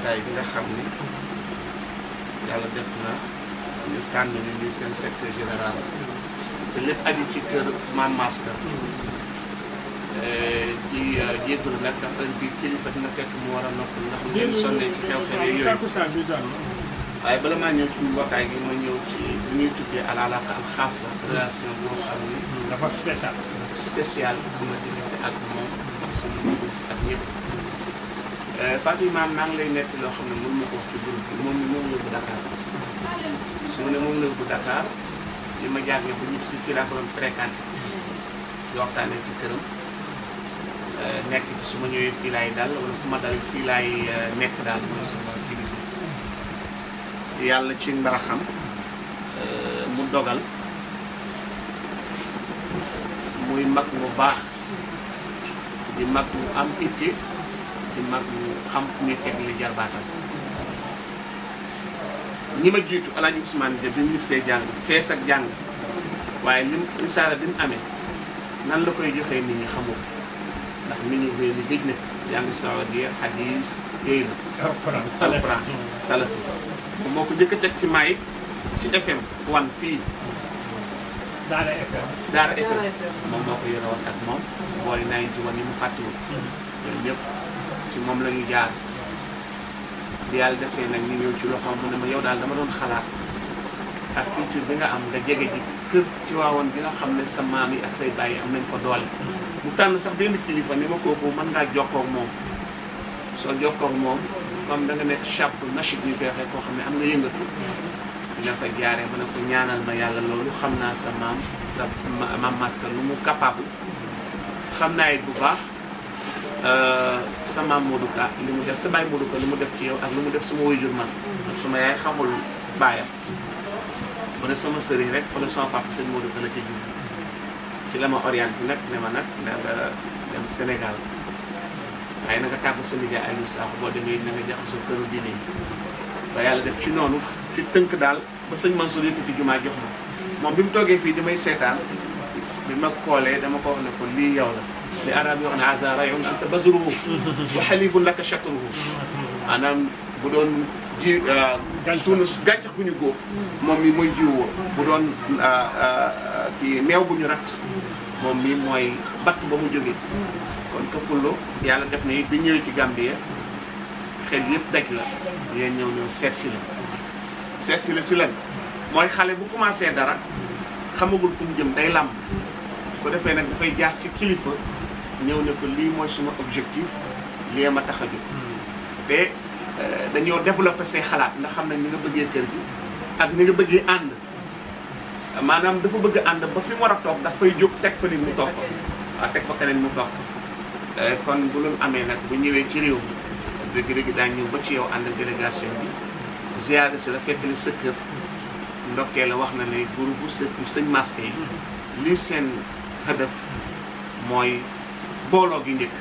mbootaay bi nga xam ni yàlla def na ñu tànn ñu ñuy seen secteur général te lépp aju ci kër Maam Maska di jéggalu nag ndax ren bii kilifa dina fekk mu war a noppal ndax mu leen sonnee ci xew-xew yooyu waaye bala maa ñëw ci mbootaay gi ma ñëw ci li ñuy tuddee al alaqa al xaasa relation boo xam ni dafa spécial. spécial sama diggante ak moom ak sama diggante ak ñëpp Fatou Maam maa ngi lay nekk loo xam ne mën ma ko wax ci groupe bi moom mi moom la yóbbu Dakar su ma ne moom la yóbbu Dakar li ma jàngee bu ñëpp si fii laa ko doon fréquenté di waxtaanee ci këram nekk fi su ma ñëwee fii laay dal wala fu ma dal fii laay nekk daal mooy sama kilifa yàlla ci mbaaxam mu dogal muy mag mu baax di mag mu am itte di mag mu xam fu muy teg li jarbaatam ñi ma jiitu Alaaji Ousmane Dia bi mu see jàng fees ak jàng waaye lim risaala bi mu amee nan la koy joxee nit ñi xamul ndax mi ngi réew mi géej na fi jàng sawadia hadis yooyu la alquran alquran salafi moom moo ko jëkk a teg ci maay ci FM wan fii Daara FM. Daara FM moom moo ko yore woon ak moom boole naa ci woon yi mu fàttiwul ñoom ñëpp ci moom la ñu jaar bi yàlla defee nag ñu ñëw ci loxoom mu ne ma yow daal dama doon xalaat ak culture bi nga am nga jege ji kër ci waawoon bi nga xam ne sa maam yi ak say baay yi am nañ fa doole mu tànn sax benn kilifa ni ma kooku mën ngaa jokkoo ak moom soo jokkoo ak moom comme da nga nekk chape nachid ñu koy waxee koo xam ne am nga yëngatu dina fa jaaree ma ne ko ñaanal ma yàlla loolu xam naa sa maam sa maam Maska lu mu capable xam naa it bu baax sa maam Modou Ka li mu def sa baay Modou Ka li mu def ci yow ak lu mu def sama waajur man suma yaay xamul baayam mu ne sama sëriñ rek wala sama papa sëñ Modou Ka la ca jublu ci la ma orienté nag ne ma nag da nga dem Sénégal waaye na nga tàggu sa nijaay Aliou Sakho boo demee na nga jaxasoo këru diine yi ba yàlla def ci noonu ci tënk daal ba sëñ Mansour yëkkati jumaa jox ma moom bi mu toogee fii damay seetaan bi ma koolee dama ko wax ne ko lii yow la li arab yi wax ne haza rayun anta basruhu wa halibun laka shatruhu maanaam bu doon ji sunu gàncax gu ñu góob moom mi mooy jiw woo bu doon kii meew bu ñu rat moom mi mooy batt ba mu jógee kon këppullo yàlla def na it bi ñëwee ci Gambie xel yëpp daj la yéen ñëw ñëw seet si la seet si la si lan mooy xale bu commencé dara xamagul fu mu jëm day làmb bu defee nag dafay jaar si kilifa ñëw ne ko lii mooy suma objectif lii ma tax a jóg te dañoo développé say xalaat ndax xam nañ ni nga bëggee kër gi ak ni nga bëggee ànd maanaam dafa bëgg ànd ba fi mu war a toog daf fay jóg teg fa nit mu toog fa waaw teg fa keneen mu toog fa kon bu loolu amee nag bu ñëwee ci réew mi dëgg-dëgg daañ ñëw ba ci yow ànd ak délégation bi ziare si la fekk ni sa kër ndokkee la wax na ne groupe bu sëkk sëñ Maska yi lii seen hëdëf mooy booloo gi njëkk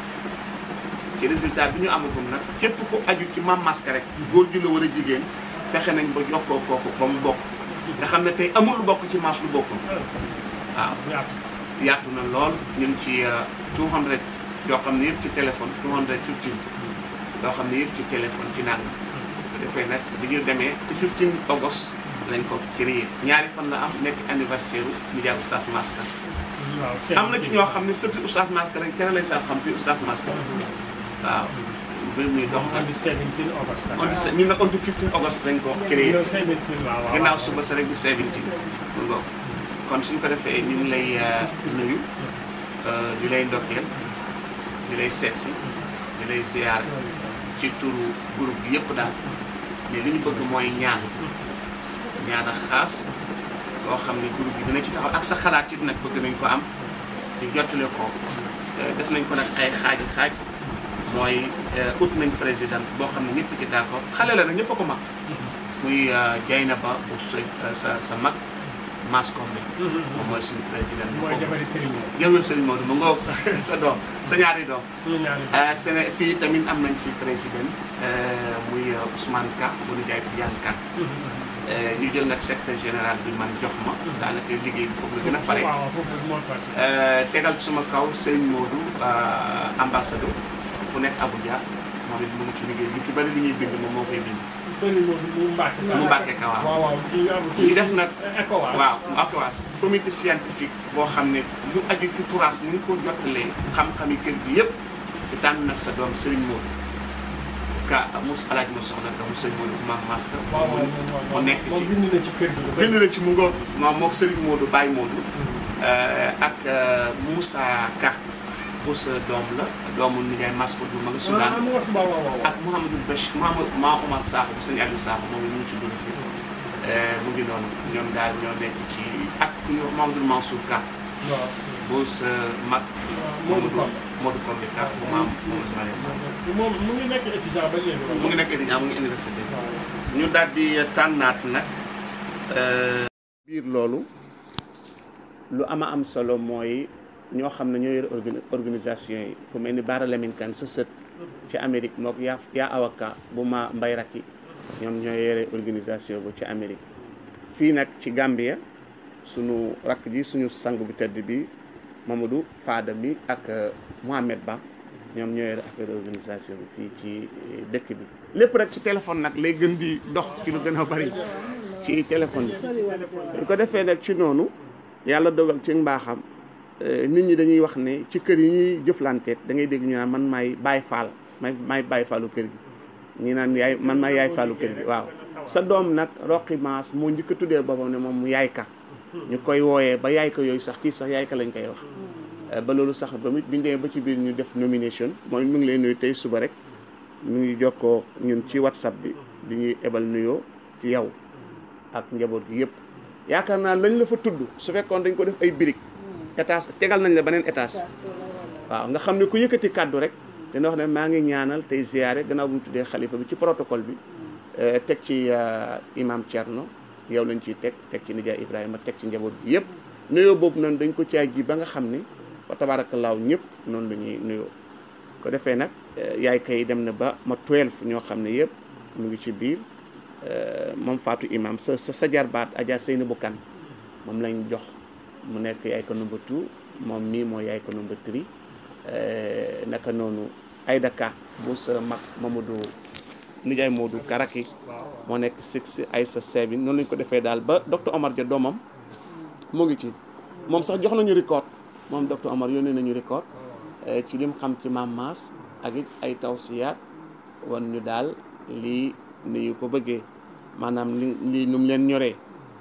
ci résultat bi ñu amagum nag képp ku aju ci Maam Maska rek góor ju la wala jigéen fexe nañ ba jokkoo kooku ba mu bokk nga xam ne tey amul lu bokk ci maas lu bokkul waaw yaatu na lool ñu ngi ci 200 yoo xam ne yëpp ci téléphone 215 yoo xam ne yëpp ci téléphone ci naan bu defee nag bi ñu demee ci 15 august lañ ko créé ñaari fan la am nekk anniversaire u nijaay Oustaz Maska am na ci ñoo xam ne surtout Oustaz Maska lañ keneen lañ sax xam ci Oustaz Maska waaw mbir mi dox na on dit 17 August. on dit ñun nag on dit 15 august lañ ko créé yow 17 waaw waaw. ginnaaw suba sa rek di 17 mu ngoog kon suñ ko defee ñu ngi lay nuyu di lay ndokkeel di lay seet si di lay ziar ci turu groupe bi yëpp daal mais li ñu bëgg mooy ñaan ñaan ak xaas loo xam ne groupe bi dina ci taxaw ak sa xalaat it nag bëgg nañ ko am di jottale ko def nañ ko nag ay xaaji xaaj mooy ut nañ président boo xam ne ñëpp ci d'accord xale la nag ñëpp a ko mag muy Dieynaba bu sa sa mag Mascom bi moom mooy suñu président bu mooy foofu jabari Serigne Mor. jërëjëf Serigne Modou mu ngoog sa doom sa ñaari doom ñu ñaari ah Séné fii tamit am nañ fi président muy Ousmane Ka bu ñu jaay Tidiane Ka ñu jël nag secrétaire général bi man jox ma daanaka liggéey bi foofu la gën a fare waaw waaw foofu moo passé. tegal suma kaw Serigne Modou ambassadeur bu nekk Abuja moom it mu ngi ci liggéey bi ci bari li ñuy bind moom moo koy bind sëriñ Modou mu Mbacke. mu Mbacke ka waaw waaw waaw ci am ci ñu def nag ECOWAS. waaw ACOAS comité scientifique boo xam ne lu aju ci turaas ni ñu ko jottalee xam-xami kër gi yëpp di tànn nag sa doom Serigne Modou ka mus alaaj ma soxna ka mu Serigne Modou maam Maska waaw waaw mu nekk moom ci bind na ci kër gi lu bëri. bind na ci mu ngoog moom mook Serigne Modou Baye Modou ak Moussa Ka bu sa doom la doomu nijaay Masko du ma nga ah Soudan mu wax waaw waaw waaw. ak Mouhamadou Bachir Mouhamad Ma Omar Sakho bu sëñ Aliou Sakho moom mu ngi ci dund fi mu ngi noonu ñoom daal ñoo nekk ci ak ku ñuy wax Mamadou Mansour Ka waaw. bu sa mag Modou Kombe. Modou Kombe Ka bu maam Mamadou Mariam moom mu ngi nekk étudiant ba léegi. mu ngi nekk étudiant mu ngi université waaw. ñu daal di tànnaat nag biir loolu lu ama am solo mooy ñoo xam ne ñoo yor organ- organisation yi ku mel ni Baara Lamine Kane sa sët ci Amérique mook yaa yaa awaka bu ma mbay rakki ñoom ñoo yore organisation bu ci Amérique fii nag ci Gambia sunu rakk ji suñu sang bu tedd bi Mamadou Fada mi ak Mohamed Ba ñoom ñoo yore affaire organisation bi fii ci dëkk bi lépp rek ci téléphone nag lay gën di dox ci lu gën a bari ci téléphone bi bu ko defee nag ci noonu yàlla dogal ci mbaaxam nit ñi dañuy wax ne ci kër yi ñuy jëflanteet da ngay dégg ñu naan man maay Baay Faal may maay Baay Faalu kër gi ñi naan yaay man maay yaay Faalu kër gi waaw sa doom nag Roqi Maas moo njëkk a tuddee boppam ne moom mu yaay ka ñu koy wooyee ba yaay ka yooyu sax kii sax yaay ka lañ koy wax ba loolu sax ba mit biñ demee ba ci biir ñu def nomination moom mu ngi lay nuyu tey suba rek mu ngi jokkoo ñun ci whatsapp bi di ñuy ebal nuyoo ci yow ak njaboot gi yëpp yaakaar naa lañ la fa tudd su fekkoon dañ ko def ay birig étage tegal nañ la beneen étage waaw nga xam ne ku yëkkati kàddu rek dina wax ne maa ngi ñaanal tey ziyaare gannaaw bu ñu tuddee xalifa bi ci protocole bi teg ci imam Thierno yow lañ ciy teg teg ci nijaay Ibrahima teg ci njaboot gi yëpp nuyoo boobu noonu dañ ko caa ji ba nga xam ne fa tabaarakallaahu ñëpp noonu la ñuy nuyoo ko defee nag yaay kay dem na ba ma twelve ñoo xam ne yëpp mu ngi ci biir moom Fatou Imam sa sa sa jarbaat Adja Seynabou Kane moom lañ jox mu nekk yaay ko number two moom mii mooy yaay ko number three naka noonu Aïda Ka bu sa mag Mamadou nijaay Modou Karaki moo nekk six ay sa seven noonu lañ ko defee daal ba docteur Omar Dia doomam mu ngi ci moom sax jox nañu record moom docteur Omar yónnee nañu record ci lim xam ci maam Maas ak it ay tawsiyaat wan ñu daal lii ni ñu ko bëggee maanaam li lii nu mu leen ñoree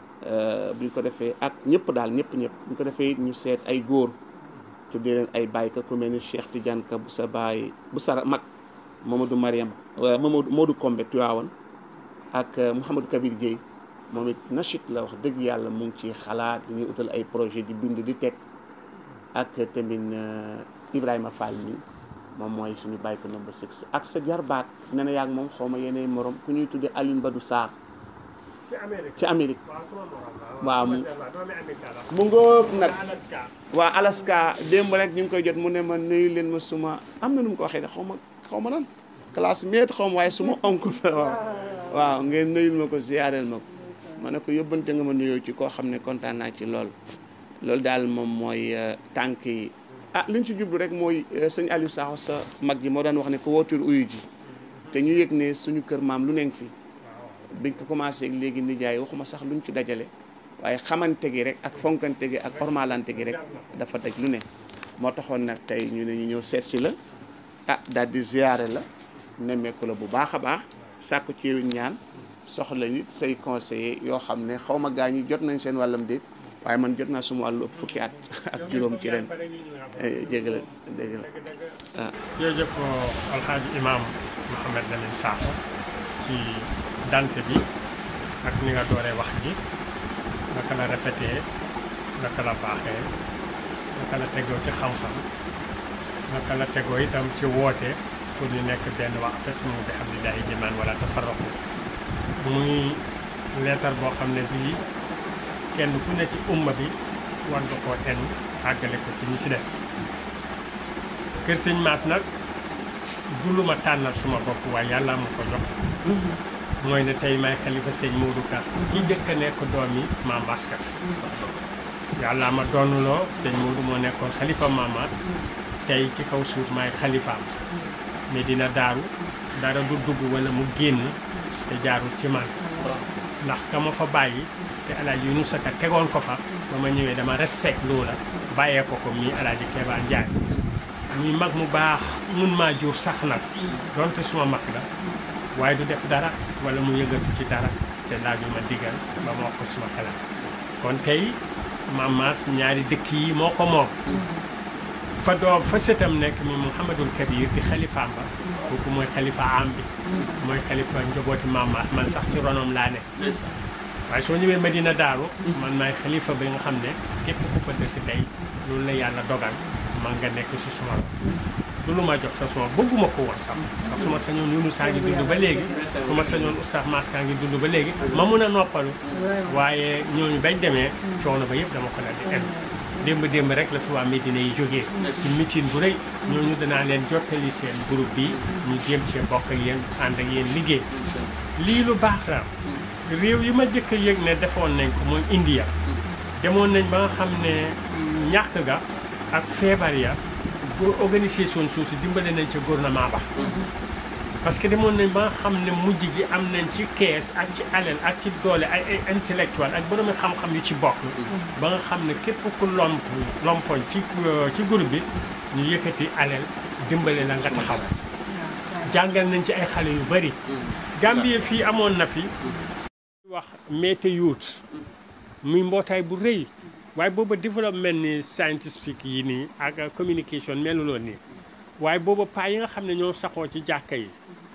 buñ ko defee ak ñëpp daal ñëpp ñëpp buñ ko defee it ñu seet ay góor tuddee leen ay baay ka ku mel ni Cheikh Tidiane ka bu sa baay bu sa mag Mamadou Mariam Mamadou Modou Kombe Tiwaawan ak Mouhamadou Kabir Gueye moom it nachit la wax dëgg yàlla mu ngi ci xalaat dañuy utal ay projet di bind di teg ak tamit Ibrahima Fall mi moom mooy suñu bàyyi ko number six ak sa jarbaat nee na yaag moom xaw ma yeneen morom ku ñuy tuddee Alioune Badou Sarr ci Amérique. ci Amérique waaw sama morom la. waaw mu doomi Amérique la. mu ngóob nag Alaska. waa Alaska démb rek ñu ngi koy jot mu ne ma nuyu leen ma suma am na nu mu ko waxee de xaw ma xaw ma nan classmate xaw ma waaye suma oncle la waaw waaw ngeen nuyul ma ko ziyaareel ma ko ma ne ko yóbbante nga ma nuyoo ci koo xam ne kontaan naa ci lool loolu daal moom mooy tànk yi ah liñ ci jublu rek mooy sëñ Aliou Sakho sa mag ji moo daan wax ne ko wootul uyu ji te ñu yëg ne suñu kër maam lu nekk fi biñ ko commencé ak léegi nijaay waxuma sax luñ ci dajale waaye xamante gi rek ak fonkante gi ak ormalante gi rek dafa daj lu ne moo taxoon nag tey ñu ne ñu ñëw seet si la ah daal di ziyaare la nemmeeku la bu baax a baax sàkku ci ñaan soxla nit say conseiller yoo xam ne xaw ma gaa ñi jot nañ seen wàllam déet waaye man jot naa suma wàllu ëpp fukki at ak juróom ci ren jégal dégg la waaw jërëjëf alxaaji imam Mouhamed Lamine Sakho ci dante bi ak ni nga dooree wax ji naka la rafetee naka la baaxee naka la tegoo ci xam-xam naka la tegoo itam ci woote pour ñu nekk benn wa'tasimu bi hablillahi jamii'an wala tafarraqu muy leetar boo xam ne bii kenn ku ne ci umma bi war nga koo en àggale ko ci ñi si des kër sëñ Maas nag du lu ma tànnal suma bopp waaye yàlla ma ko jox mooy ne tey may xalifa sëñ Modou Ka ki njëkk a nekk doom yi Maam Maas Ka yàlla ma doonuloo sëñ Modou moo nekkoon xalifa Maam Maas tey ci kaw suuf maay xalifaam Medina Daaru dara du dugg wala mu génn te jaarul ci man ndax ka ma fa bàyyi te alaaji Yunusa Ka tegoon ko fa ba ma ñëwee dama respect loola bàyyee ko ko mii alaaji Keba Njaay muy mag mu baax mun maa jur sax nag donte suma mag la waaye du def dara wala mu yëngatu ci dara te laaju ma digal ba ma wax ko suma xalaat kon tey Maam Maas ñaari dëkk yi moo ko moom fa doom fa sëtam nekk mi Mouhamadul Kabir di xalifaam ba kooku mooy xalifa am bi mooy xalifa njabooti Maam Maas man sax ci ronom laa ne waaye soo ñëwee Medina Daaru man maay xalifa bi nga xam ne képp ku fa dëkk tey loolu la yàlla dogal man nga nekk si suma du lu ma jox sa suma bëgguma ko woon sax ndax su ma sañoon Yunus saa ngi dund ba léegi su ma sañoon Oustaz Maska ngi dund ba léegi ma mun a noppalu waaye ñooñu bañ demee coono ba yëpp dama ko dal di en démb démb rek la fi waa Médina yi jógee ci meeting bu rëy ñooñu danaa leen jottali seen groupe bi ñu jéem see bokk ak yéen ànd ak yéen liggéey lii lu baax la réew yi ma jëkk a yëg ne defoon nañ ko mooy India demoon nañ ba nga xam ne ñàkk ga ak feebar ya pour organisation suusi dimbale nañ ca gouvernement ba parce que demoon nañ ba nga xam ne mujj gi am nañ ci kees ak ci alal ak ci doole ay ay intellectuel ak boroomi xam-xam yu ci bokk ba nga xam ne képp ku lomp lompoñ ci ci groupe bi ñu yëkkati alal dimbale la nga taxaw jàngal nañ ci ay xale yu bari Gambie fii amoon na fi wax Mete Youth muy mbootaay bu rëy waaye booba développement ni scientifique yi nii ak communication meluloon nii waaye booba paa yi nga xam ne ñoo saxoo ci jàkka yi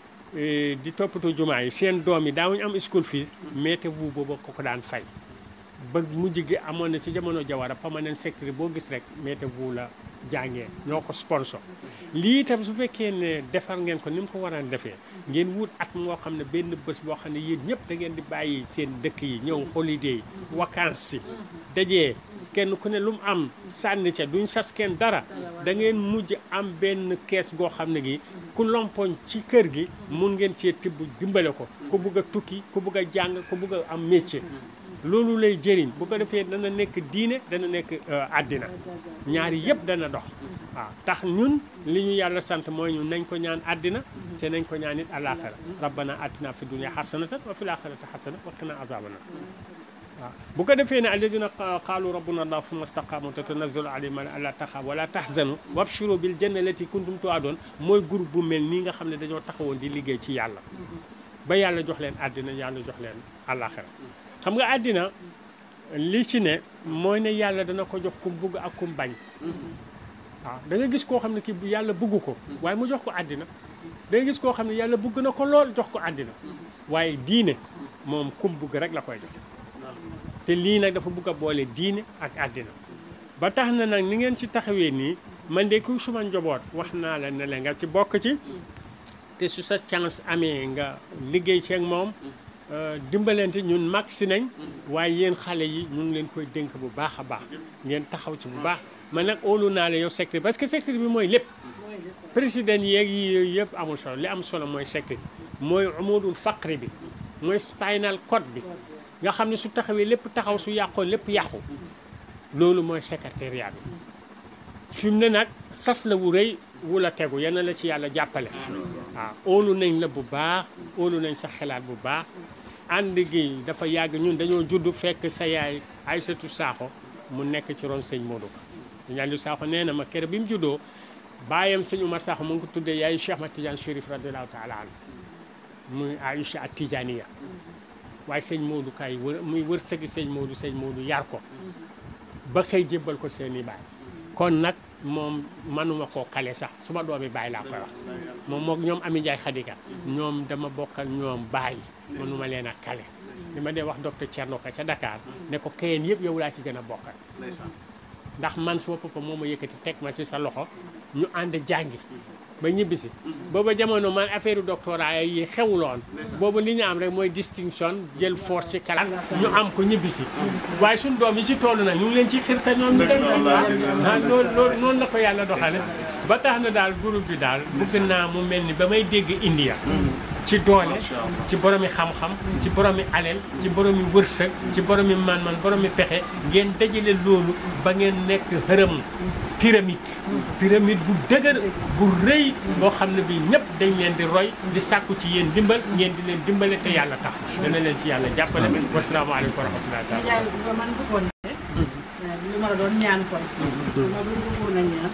di toppatoo jumaa yi seen doom yi daawuñu am school fees Mete bu booba ko ko daan fay ba mujj gi amoon na ci jamono jawara permanent secretary boo gis rek Mete bu la jàngee ñoo ko sponsor lii itam su fekkee ne defar ngeen ko ni mu ko war a defee ngeen wut at moo xam ne benn bés boo xam ne yéen ñëpp da ngeen di bàyyi seen dëkk yi ñëw holiday vacances si dajee kenn ku ne lu mu am sànni ca duñ sas kenn dara da ngeen mujj am benn kees goo xam ne gi ku lompoñ ci kër gi mun ngeen cee tibb dimbale ko ku bugg a tukki ku bugg a jàng ku bugg a am métier loolu lay jëriñ bu ko defee dana nekk diine dana nekk àddina ñaari yëpp dana dox waaw tax ñun li ñu yàlla sant mooy ñun nañ ko ñaan àddina te nañ ko ñaan it àllaaxira rabbana atina fi dunya xasanatan wa fil axirati xasana wa qina azabana waaw bu ko defee ne alladina qaalu rabbuna allah summa staqaamu tatanazzalu alayhim alla taxaabu wala tahzanu wabshiru bil janna allati kuntum tu'adun mooy groupe bu mel nii nga xam ne dañoo taxawoon di liggéey ci yàlla ba yàlla jox leen àddina yàlla jox leen àllaaxira xam nga àddina li ci ne mooy ne yàlla dana ko jox kum bugg ak kum bañ waaw da nga gis koo xam ne kii yàlla bugg ko waaye mu jox ko àddina da nga gis koo xam ne yàlla bugg na ko lool jox ko àddina waaye diine moom kum bugg rek la koy jox te lii nag dafa bugg a boole diine ak àddina ba tax na nag ni ngeen ci taxawee nii man de ku suma njaboot wax naa la ne la nga ci bokk ci te su sa chance amee nga liggéey ci ak moom dimbalante ñun mag si nañ waaye yéen xale yi ñu ngi leen koy dénk bu baax a baax ngeen taxaw ci bu baax man nag óolu naa la yow secteur parce que secteur bi mooy lépp président yeeg yi yooyu yëpp amul solo li am solo mooy secteur bi mooy umudul faqri bi mooy spinal cord bi nga xam ne su taxawee lépp taxaw su yàqoo lépp yàqu loolu mooy secrétariat bi fi mu ne nag sas la wu rëy wu la tegu yal na la ci yàlla jàppale waaw óolu nañ la bu baax óolu nañ sa xalaat bu baax ànd gi dafa yàgg ñun dañoo judd fekk sa yaay Aïssatou Sakho mu nekk ci ron sëñ Modou Ka sëñ Aliou Sakho nee na ma kere bi mu juddoo baayam sëñ Oumar Sakho mu ngi ko tuddee yaayu Cheikh Ahmad Tidiane Chérif radiallahu taala anhu muy Aïcha at Tijaniya waaye sëñ Modou kay wër muy wër sëgi sëñ Modou sëñ Modou yar ko ba xëy jébbal ko seen i baay kon nag moom manuma koo kale sax su ma doomi baay laa koy wax moom mook ñoom Ami Ndiaye Khadika ñoom dama bokkal ñoom baay manuma leen a kale li ma dee wax docteur Thierno Ka ca Dakar ne ko kayeen yëpp yow laa ci gën a bokkal ndax man suma papa moo ma yëkkati teg ma ci sa loxo ñu ànd jàngi ba ñibbisi booba jamono man affaire doctorat yi xewuloon boobu li ñu am rek mooy distinction jël force ci kala ñu am ko ñibbisi waaye suñ doom yi ci toll nag ñu ngi leen ci xirta ñoom ñu dem ah loolu loolu noonu la ko yàlla doxale ba tax na daal groupe bi daal bëgg naa mu mel ni ba may dégg India ci doole ci boromi xam-xam ci boromi aleel ci boromi wërsëg ci boromi man-man boromi pexe ngeen dajale loolu ba ngeen nekk xërëm pyramide pyramide bu dëgër bu rëy boo xam ne bii ñëpp dañ leen di roy di sàkku ci yéen dimbal ngeen di leen dimbale te yàlla tax dana leen ci yàlla jàppale wasalaamaaleykum wa rahmatullahi taala Ndiaye ba man bëggoon ne li ma la doon ñaan kon ma bu bëggoon a ñaan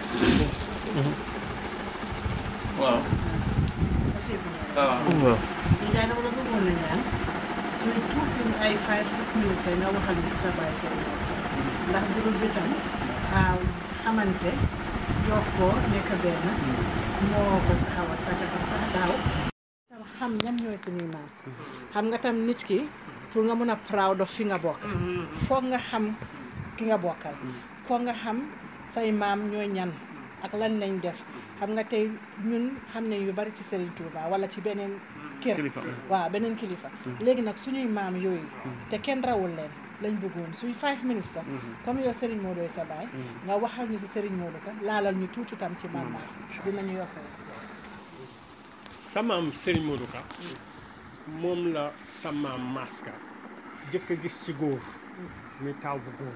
waaw aussi bu ñaan. waaw Ndiaye dama la bëggoon a ñaan suy tuuti ay five six minutes rek nga waxal ci sa baay seen ndax groupe bi tam ah, xamante jokkoo nekk benn moo ko taxaw a tax tax daaw tam xam ñan ñooy suñuy maam xam nga tam nit ki pour nga mun a proud of fi nga bokk foog nga xam ki nga bokkal foog nga xam say maam ñooy ñan ak lan lañ def xam nga tey ñun xam ne yu bari ci Serigne Touba wala ci beneen kër kilifa waaw beneen kilifa léegi nag suñuy maam yooyu te kenn rawul leen lañ bëggoon suy five minutes sax comme yow Serigne Modou sa baay nga waxal ñu ci Serigne Modou ka laalal ñu tuuti tam ci maam maam dinañu yokkal sa maam Serigne Modou Ka moom la sa maam Maska jëkk a gis ci góor muy taaw bu góor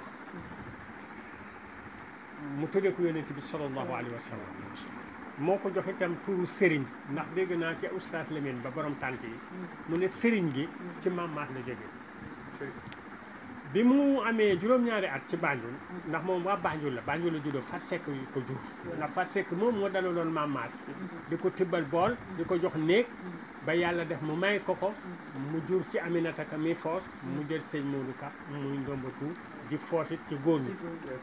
mu tuddee ko yonent bi sallallahu alayhi wa sallam moo ko jox itam turu Serigne ndax dégg naa ci oustaz Lamine ba borom tànt yi mu ne Serigne gi ci maam maat la jógee bi mu amee juróom-ñaari at ci Banjul ndax moom waa Banjul la Banjul la juddoo Fat Seck yu ko jur ndax Fat Seck moom moo dalaloon maam Maas di ko tibbal bool di ko jox néeg ba yàlla def mu may ko ko mu jur ci Aminata Ka mi foos mu jël sëñ Modou Ka muy ndombatu di foosit ci góor ñi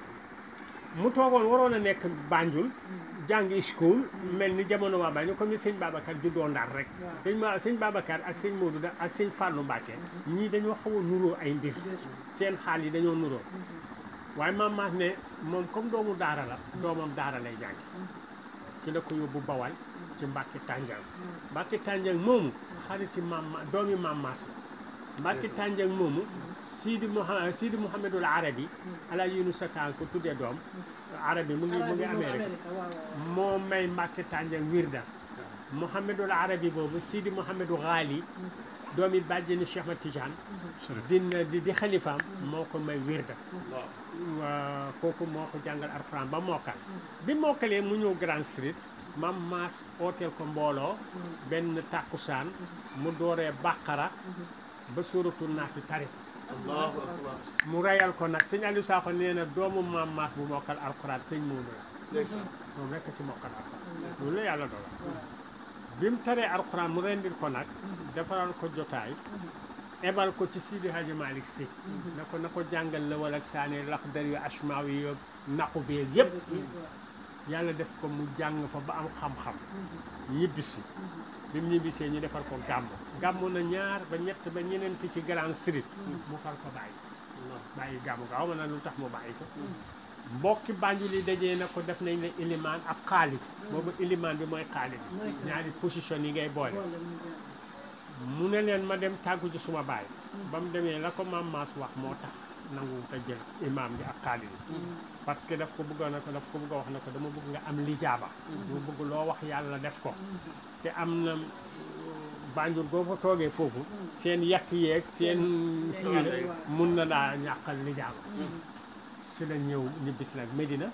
mu toogoon waroon a nekk Banjul jàngi school mel ni jamono waa Banjul comme ni sëñ Babacar juddoo Ndar rek sëñ ma sëñ Babacar ak sëñ Modou da ak sëñ Fallou Mbacke ñii dañoo xaw a nuroo ay mbir seen xaal yi dañoo nuroo waaye maam maas ne moom comme doomu daara la doomam daara lay jàngi ci la ko yóbbu Bawal ci Mbacke Tànjang Mbacke Tànjang moomu xariti maam ma doomi maam maas la Mbacke Tànjang moomu Sidi Mouha Sidi Mouhamadul Arabi ala Yunus Sakaan ko tuddee doom Arabi mu ngi mu ngi Amérique moo may Mbacke Tànjang wirda Mouhamadul Arabi boobu Sidi Mouhamadou Ghali doomi bàjjeni Cheikh Ahmad Tidiane dina di di xalifaam moo ko may wirda waa kooku moo ko jàngal Alxuraan ba mokkal bi mokkalee mu ñëw Grand Street mam maas ooteel ko mbooloo benn tàkkusaan mu dooree bàqara ba sóoratu naa si tari allahu akbar mu reyal ko nag sëñ Aliou Sakho nee na doomu maam maas bu mokkal alxuraan sëñ Moodu la ndeysaan moom rekk ci mokkal alxuraan loolu la yàlla dogal bi mu taree alxuraan mu rendil ko nag defaral ko jotaay ebal ko ci Sidi Hadji Malick Sy na ko na ko jàngal la wala ak saane lax dar yu asmaaw yi yo naqu beeg yëpp yàlla def ko mu jàng fa ba am xam-xam ñibbisi bi mu ñibbisee ñu defal ko gàmm gàmm na ñaar ba ñett ba ñeneenti ci Grand Street mu far ko bàyyi bàyyi gàmm gaaw ma na lu tax mu bàyyi ko mbokki Banjul yi dajee na ko def nañ la ilimaan ak xaalit boobu ilimaan bi mooy xaalit ñaari position yi ngay boole mu ne leen ma dem tàggu ci suma baay ba mu demee la ko maam Maas wax moo tax nangu te jël imaam bi ak xaalit bi parce que daf ko bëggoon na ko daf ko bëgg a wax ne ko dama bëgg nga am lijaaba dama bëgg loo wax yàlla def ko te am na Banjul boo fa toogee foofu seen yàq yeeg seen kii mun na daa ñàkkal lijaaba si la ñëw ñibbis nag Medina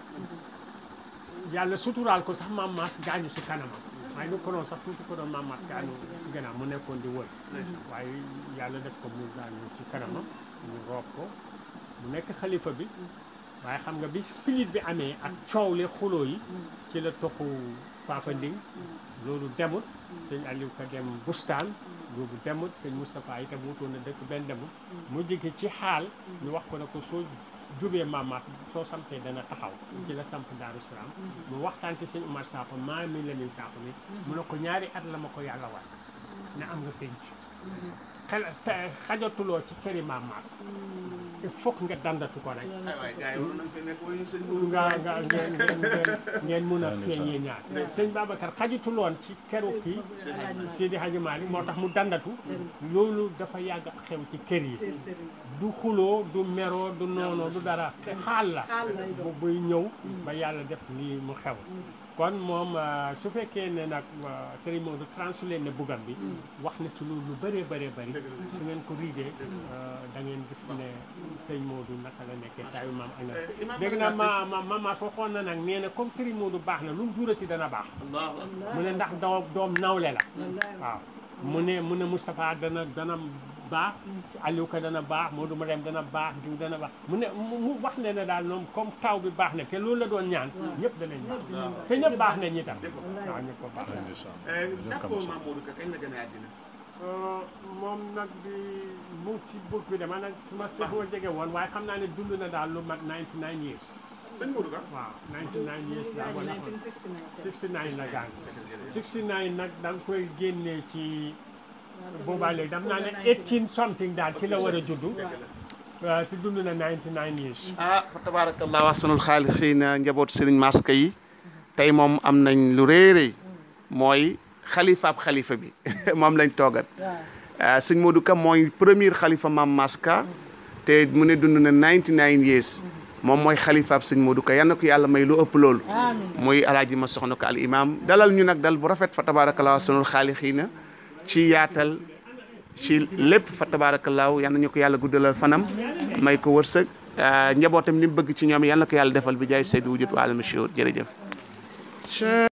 yàlla suturaal ko sax maam Maas gaañu si kanamam waaye ñu ko doon sax tuuti ko doon maam Maas gaañu ci gannaaw mu nekkoon di wër waaye yàlla def ko mu gaañu ci kanamam ñu roob ko mu nekk xalifa bi waaye xam nga bi spirit bi amee ak coow le xuloo yi ci la toxu Faafanding loolu demut sëñ Aliou Ka dem bustaan loolu demut sëñ Moustapha itam wutoon na dëkk benn demut mu jigi ci xaal ñu wax ko ne ko soo jubee maamaas soo sampee dana taxaw ci la samp Daaru Salaam mu waxtaan ci sëñ Umar Sakho maa mi la muy Sakho mi mu ne ko ñaari at la ma ko yàlla war ne am nga penc xel xajatuloo ci këri maamaas il faut que nga dandatu ko rek ay waay gars yi waroon nañ fi nekk wayu sëñ Modou nga nga ngeen ngeen ngeen mun a feeñee ñaar sëñ Babacar xajatuloon ci keru kii Seydi Hadji Malick moo tax mu dandatu loolu dafa yàgg a xew ci kër yi du xuloo du meroo du noonoo du dara te xaal la bu buy ñëw ba yàlla def lii mu xew kon moom euh, su fekkee ne nag euh, Serigne Modou translé ne bugam bi wax na ci lu lu bëree bëree bëri Dëgg la. su ngeen ko riidee euh, da ngeen gis ne Serigne Modou naka la nekkee taayu maam ak Eh, na Imam dégg Bada naa ma ma mama waxoon na nag nee na comme Serigne Modou baax na lu mu jurati dana baax Allahu akbar. mu ne ndax doom doom nawle la wallaay waaw mu ne mu ne Moustapha dana dana baax Aliou Ka dana baax Modou Marème dana baax diw dana baax mu ne mu mu wax ne ne daal ñoom comme taw bi baax na te loolu la doon ñaan Waaw. ñëpp danañ baax ñëpp dinañ baax. te ñëpp baax nañ itam Ñëpp baax. waaw ñëpp ko baax Eh, jàppoo Mamadou Ka kañ la gën a àddina. moom nag di mu ngi ci book bi dama nag su ma su ma jege woon waaye xam naa ne dund na daal lu mat 99 years sëñ Modou Ka. waaw 99 years daal wala 1969 69 la gaañ 69 nag da nga koy génnee ci boobaa léegi dam naa ne 18 something daal ci la war a juddu waaw te dund na 99 years ah fa tabarakallah ahsanul xaaliqiina njabootu sëriñ Maska yi tey moom am nañ lu rëy a rëy mooy xalifaab xalifa bi moom lañ toogat waaw ah, sëñ Modou Ka mooy premier xalifa maam Maska te mu ne dund na 99 years moom mooy xalifaab sëñ Modou Ka yal na ko yàlla may lu ëpp loolu amiin muy alaaji ma soxna ko al imam dalal ñu nag dal bu rafet fa tabarakallah ahsanul xaaliqiina ci yaatal ci lépp fa tabarakallah yal na ñu ko yàlla guddalal fanam may ko wërsëg ah, njabootam li mu bëgg ci ñoom yal na ko yàlla defal bi jaay Seydou Wujud wa alama shiur jërëjëf